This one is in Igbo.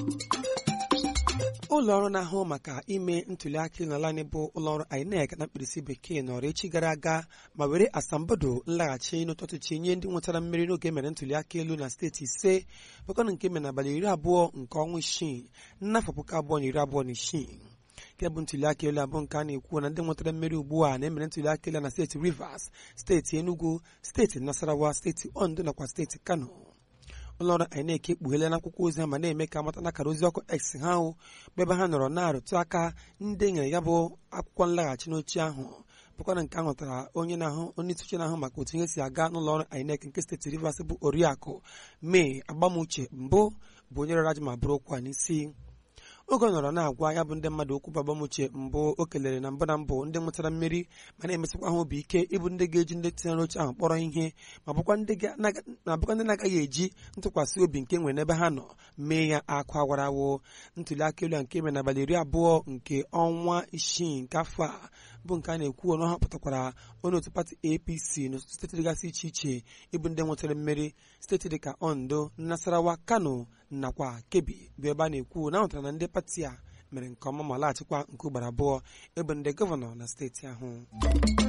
ụlọ ọrụ na-ahụ maka ime ntụliaka n'ala anyị bụ ụlọọrụ INEC na mkpirisi bekee nọrọ echi gara aga ma were asambodo nlaghachi n'ụtụtụ nye ndị nwetara mmeri n'oge mere ntụliaka elu na steeti ise bụkana nke mere n'abalị iri abụọ nke ọnwa isii n'afọ puku abụọ na iri abụọ na isii nke bụ ntụliaka elu abụọ nke a na-ekwu na ndị nwetara mmeri ugbu a na-emere ntụliaka elu na steeti Rivers steeti Enugu steeti Nasarawa steeti Ondo nakwa steeti Kano ụlọọrụ INEC ekpugheela n'akwụkwọ ozi ha ma na-eme ka amata n'akara ozi ọkụ X ha hụ bụ ebe ha nọrọ na-arụtụ aka ndị nyere ya bụ akwụkwọ nlaghachi n'oche ahụ bụkwana nke ahụtara onye na-ahụ onye isi uche na-ahụ maka otu ihe si aga n'ụlọọrụ INEC nke steeti Rivers bụ oriakụ May agbamuche mbụ bụ onye rara ajụ ma bụrụ okwu a n'isi oge ọ nọrọ na-agwa ya bụ ndị mmadụ okwu bụ agbamuche mbụ o kelere na mbụ na mbụ ndị nwetara mmeri ma na-emesịkwa ha obi ike ịbụ ndị ga-eji ndị tinyere oche ahụ kpọrọ ihe ma bụkwa ndị na-agaghị eji ntụkwasị obi nke nwere n'ebe ha nọ mee ya akụ awarawo ntuli aka elu a nke mere n'abalị iri abụọ nke ọnwa isii nke afọ a bụ nke a na-ekwu ọnụ ha pụtakwara onye otu pati APC n'ọtụtụ steeti dịgasị iche iche ịbụ ndị nwetara mmeri steeti dịka Ondo Nasarawa Kano nakwa Kebbi bụ ebe a na-ekwu na ahụtara na ndị pati a mere nke ọma ma laghachikwa nke ugboro abụọ ebe ndị gọvanọ na steeti ahụ